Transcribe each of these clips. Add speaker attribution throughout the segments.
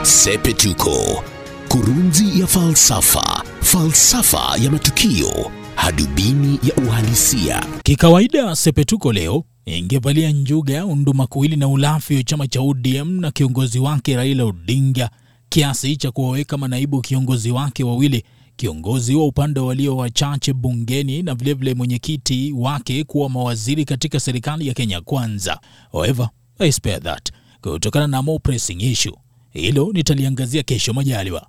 Speaker 1: Sepetuko, kurunzi ya falsafa, falsafa ya matukio, hadubini ya uhalisia.
Speaker 2: Kikawaida Sepetuko leo ingevalia njuga, undumakuwili na ulafi wa chama cha ODM na kiongozi wake Raila Odinga, kiasi cha kuwaweka manaibu kiongozi wake wawili, kiongozi wa upande walio wachache bungeni na vilevile mwenyekiti wake kuwa mawaziri katika serikali ya Kenya Kwanza. However, I spare that kutokana na more pressing issue. Hilo nitaliangazia kesho majaliwa.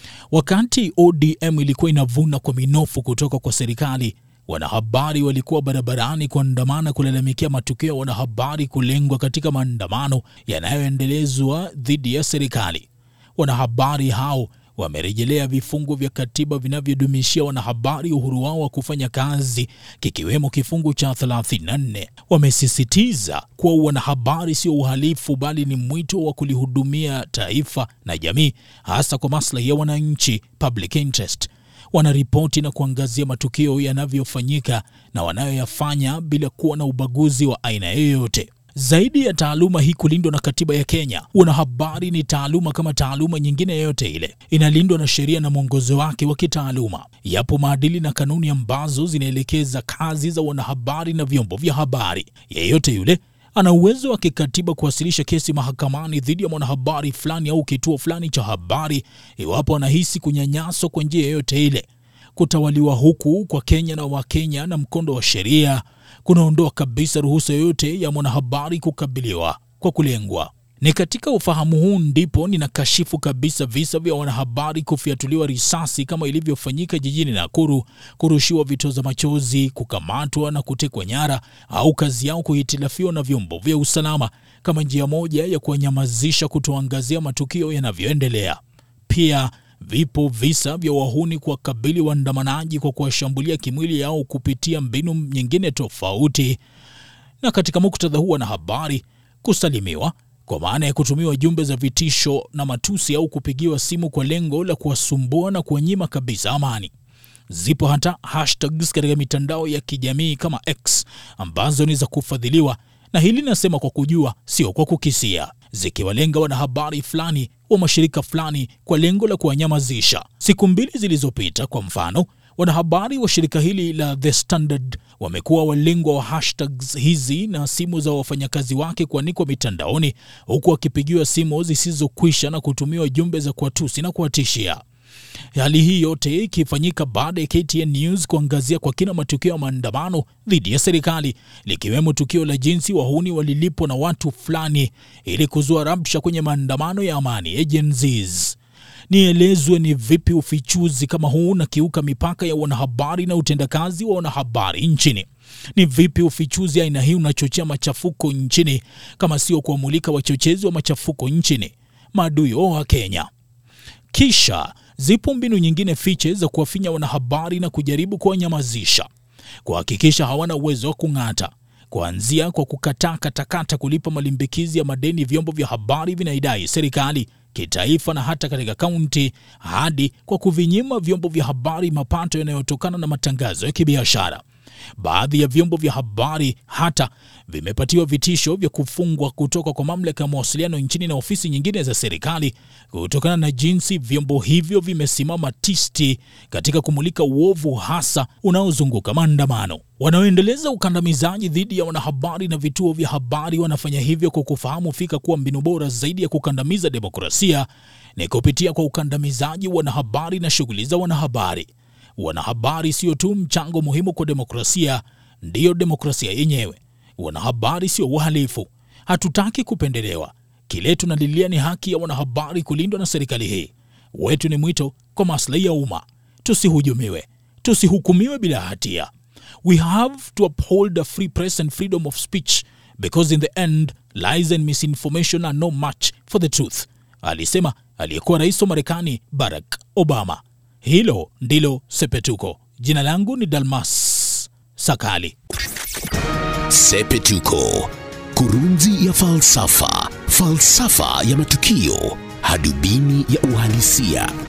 Speaker 2: Wakati ODM ilikuwa inavuna kwa minofu kutoka kwa serikali, wanahabari walikuwa barabarani kuandamana kulalamikia matukio ya wanahabari kulengwa katika maandamano yanayoendelezwa dhidi ya serikali. Wanahabari hao wamerejelea vifungu vya katiba vinavyodumishia wanahabari uhuru wao wa kufanya kazi kikiwemo kifungu cha 34. Wamesisitiza kuwa wanahabari sio uhalifu bali ni mwito wa kulihudumia taifa na jamii, hasa kwa maslahi ya wananchi, public interest. Wanaripoti na kuangazia matukio yanavyofanyika na wanayoyafanya bila kuwa na ubaguzi wa aina yoyote. Zaidi ya taaluma hii kulindwa na katiba ya Kenya, wanahabari ni taaluma kama taaluma nyingine yoyote ile, inalindwa na sheria na mwongozo wake wa kitaaluma. Yapo maadili na kanuni ambazo zinaelekeza kazi za wanahabari na vyombo vya habari. Yeyote yule ana uwezo wa kikatiba kuwasilisha kesi mahakamani dhidi ya mwanahabari fulani au kituo fulani cha habari iwapo anahisi kunyanyaswa kwa njia yoyote ile. Kutawaliwa huku kwa Kenya na Wakenya na mkondo wa sheria kunaondoa kabisa ruhusa yoyote ya mwanahabari kukabiliwa kwa kulengwa. Ni katika ufahamu huu ndipo ninakashifu kabisa visa vya wanahabari kufiatuliwa risasi kama ilivyofanyika jijini Nakuru, kurushiwa vitoza machozi, kukamatwa na kutekwa nyara, au kazi yao kuhitilafiwa na vyombo vya usalama kama njia moja ya kuwanyamazisha kutoangazia matukio yanavyoendelea. Pia vipo visa vya wahuni kuwakabili waandamanaji kwa kuwashambulia kimwili au kupitia mbinu nyingine tofauti, na katika muktadha huu wanahabari kusalimiwa kwa maana ya kutumiwa jumbe za vitisho na matusi au kupigiwa simu kwa lengo la kuwasumbua na kuwanyima kabisa amani. Zipo hata hashtags katika mitandao ya kijamii kama X ambazo ni za kufadhiliwa, na hili nasema kwa kujua, sio kwa kukisia, zikiwalenga wanahabari fulani wa mashirika fulani kwa lengo la kuwanyamazisha. Siku mbili zilizopita, kwa mfano, wanahabari wa shirika hili la The Standard wamekuwa walengwa wa hashtags hizi na simu za wafanyakazi wake kuanikwa mitandaoni, huku wakipigiwa simu zisizokwisha na kutumiwa jumbe za kuwatusi na kuwatishia. Hali hii yote ikifanyika baada ya KTN News kuangazia kwa kina matukio ya maandamano dhidi ya serikali, likiwemo tukio la jinsi wahuni walilipwa na watu fulani ili kuzua rabsha kwenye maandamano ya amani ya Gen Zs. Nielezwe ni vipi ufichuzi kama huu unakiuka mipaka ya wanahabari na utendakazi wa wanahabari nchini? Ni vipi ufichuzi aina hii unachochea machafuko nchini kama sio kuwamulika wachochezi wa machafuko nchini, maadui wa Kenya? Kisha zipo mbinu nyingine fiche za kuwafinya wanahabari na kujaribu kuwanyamazisha, kuhakikisha hawana uwezo wa kung'ata, kuanzia kwa kukataa katakata kulipa malimbikizi ya madeni vyombo vya habari vinaidai serikali kitaifa na hata katika kaunti, hadi kwa kuvinyima vyombo vya habari mapato yanayotokana na matangazo ya kibiashara. Baadhi ya vyombo vya habari hata vimepatiwa vitisho vya kufungwa kutoka kwa mamlaka ya mawasiliano nchini na ofisi nyingine za serikali kutokana na jinsi vyombo hivyo vimesimama tisti katika kumulika uovu hasa unaozunguka maandamano. Wanaoendeleza ukandamizaji dhidi ya wanahabari na vituo vya habari wanafanya hivyo kwa kufahamu fika kuwa mbinu bora zaidi ya kukandamiza demokrasia ni kupitia kwa ukandamizaji wa wanahabari na shughuli za wanahabari. Wanahabari sio tu mchango muhimu kwa demokrasia, ndiyo demokrasia yenyewe. Wanahabari sio uhalifu. Hatutaki kupendelewa. Kile tunalilia ni haki ya wanahabari kulindwa na serikali hii. Wetu ni mwito kwa maslahi ya umma, tusihujumiwe, tusihukumiwe bila hatia. We have to uphold a free press and freedom of speech because in the end lies and misinformation are no match for the truth, alisema aliyekuwa rais wa Marekani Barack Obama. Hilo ndilo Sepetuko. Jina langu ni Dalmas Sakali.
Speaker 1: Sepetuko, kurunzi ya falsafa, falsafa ya matukio, hadubini ya uhalisia.